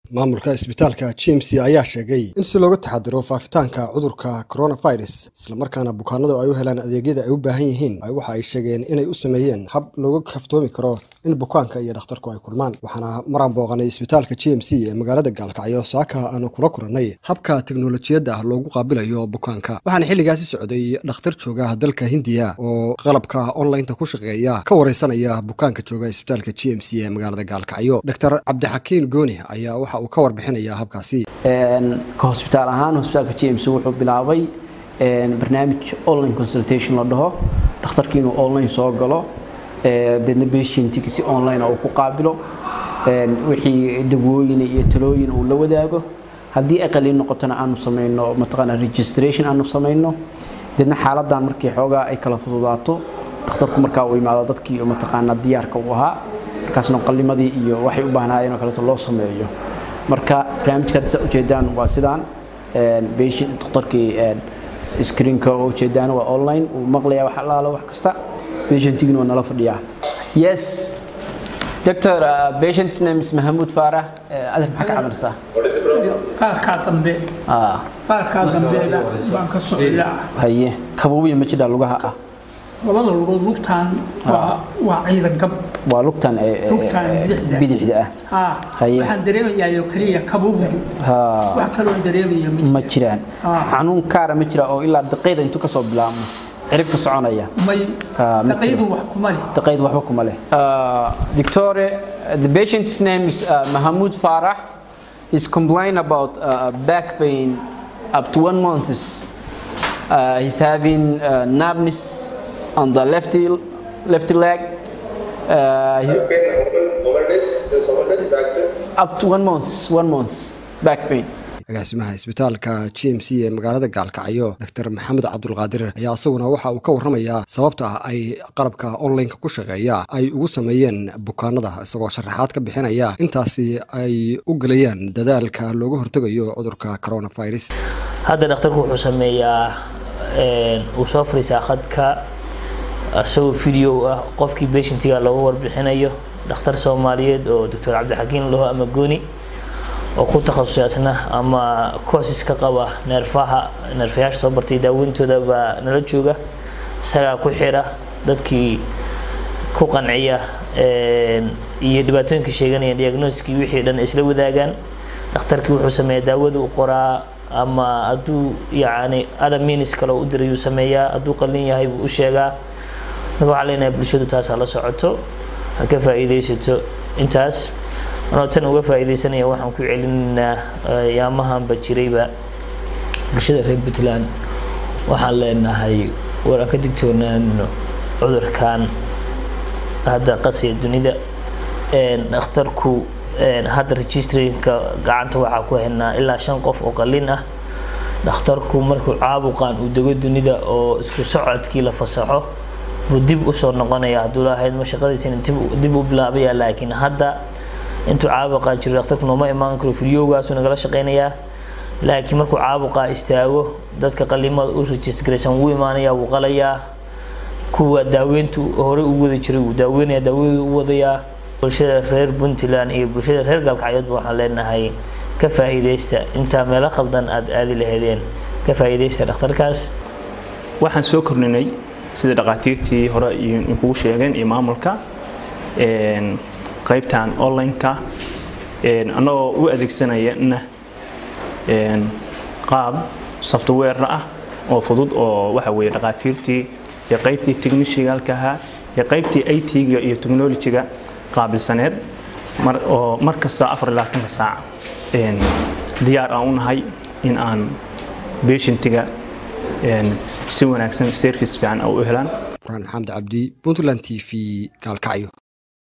maamulka isbitaalka g m c ayaa sheegay in si looga taxadiro faafitaanka cudurka coronavirus islamarkaana bukaanadu ay u helaan adeegyada ay u baahan yihiin waxa ay sheegeen inay u sameeyeen hab looga kaftoomi karo in bukaanka iyo dhakhtarku ay kulmaan waxaana maraan booqanay isbitaalka g m c ee magaalada gaalkacyo saaka aanu kula kulannay habka teknolojiyadda loogu qaabilayo bukaanka waxaana xilligaasi socday dhakhtar jooga dalka hindiya oo qalabka onlineta ku shaqeeya ka wareysanaya bukaanka jooga isbitaalka g m c ee magaalada gaalkacyo dr cabdixakiin gooni ayaa waxa uu ka warbixinaya habkaasi ka hosbitaal ahaan hosbitaalka g m c wuxuu bilaabay barnaamij online consultation la dhaho dhakhtarkii inuu online soo galo deedna patientki si online uu ku qaabilo wixii dawooyin iyo talooyin uu la wadaago haddii ay qaliin noqotona aanu samayno mataqaana registration aanu samayno deedna xaaladan markii xoogaa ay kala fududaato dhakhtarku markaa uu imaado dadkii mataqaana diyaarka uu ahaa markaasna qalimadii iyo waxay u baahnaayeen oo kaleeto loo sameeyo marka barnaamijka hadda saa ujeedaan waa sidaan patient dhakhtarkii screenka oo ujeedaan waa online uu maqlayaa wax allaalo wax kasta patientigina waa nala fadhiyaa yes doctor uh, patient's name is Mahmoud Farah uh, adeer maxaa ka cabanaysaa qaarkaa dambe ah qaarkaa dambeeda baan ka socdaa haye kabuubiya ma jidhaa lugaha ah labada lugood lugtaan waa waa ciidan gab waa lugtan ee- ee- Lugtan bidixda. bidixda ah haa Haye. waxaan dareemayaa keliya kabuubigu ha wax kaloo dareemaya ma ma jiraan Ah. xanuun kaara ma jira oo ilaa daqiiqda intuu kasoo bilaabmo ciribka soconaya may Ah, ma daqiiqdu wax kuma leh daqiiqda waxba kuma leh doctore the patient's name is uh, Mahmoud Farah he's complain about uh, back pain up to one month uh, he's having uh, numbness on the left left leg uh, he- up to one month one month back pain agaasimaha isbitaalka g m c ee magaalada gaalkacyo dr maxamed cabdulqaadir ayaa isaguna waxa uu ka warramayaa sababta ah ay qalabka onlineka ku shaqeeya ay ugu sameeyeen bukaanada isagoo sharaxaad ka bixinaya intaasi ay u gelayaan dadaalka looga hortegayo cudurka coronavirus hadda dhakhtarku wuxuu sameeyaa een, uu soo fariisaa khadka isagoo video ah qofkii patientiga looga warbixinayo dhakhtar soomaaliyeed oo doctor cabdixakiin laho ama gooni oo ku takhasusay asna ama courses ka qaba neerfaha neerfayaasha soo bartay daaweyntooda baa nala jooga isagaa ku xira dadkii ku qanciya een, iyo dhibaatooyinka sheeganaya diagnoskii wixii dhan isla wadaagaan dhakhtarkii wuxuu sameeyaa daawada u qoraa ama hadduu yacni other means kale u dirayuu sameeyaa hadduu qalin yahay buu u sheegaa marka waxaan leenahay bulshadu taas ha la socoto ha ka faa'iidaysato intaas anoo tan uga faa'iidaysanaya waxaan ku celinaynaa eh, yaamahanba jirayba bulshada reer puntland waxaan leenahay war aan ka digtoonaano cudurkan hadda qasiya dunida Een, dhakhtarku een, hadda registrationka gacanta waxaa ku haynaa ilaa shan qof oo qalin ah dhakhtarku markuu caabuqan uu dego dunida oo isku socodkii la fasaxo buu dib usoo noqonaya hadduu lahayd ma shaqadiisina dib- dib u bilaabaya laakiin hadda intuu caabuqaa jiro dhakhtarku nooma imaan karo fidyowgaasuu nagala shaqeynayaa laakiin markuu caabuqaa istaago dadka qalimada u registraysan wuu imaanaya wuu qalayaa kuwa daaweyntu hore u wada jiray wuu daaweynaya daawadii u wadayaa bulshada reer puntland iyo bulshada reer galkacyoodba waxaan leenahay ka faa'iidaysta intaa meelo khaldan aad aadi lahaydeen ka faa'iidaysta dhakhtarkaas waxaan soo kordhinay sida dhaqaatiirtii hore iyo kugu sheegeen iyo maamulka een, qaybtan online-ka een, annagoo u adeegsanayana een, qaab software ah oo fudud oo waxa weeye dhaqaatiirtii iyo qaybtii technicialka ahaa iyo qaybtii IT-ga iyo technology-ga qaabilsaneed mar oo mar kasta afar iyo labaatanka saac een, diyaar aan u nahay in aan patientiga een, si wanaagsan service fiican u helaan quraan maxamed cabdi puntland t v gaalkacyo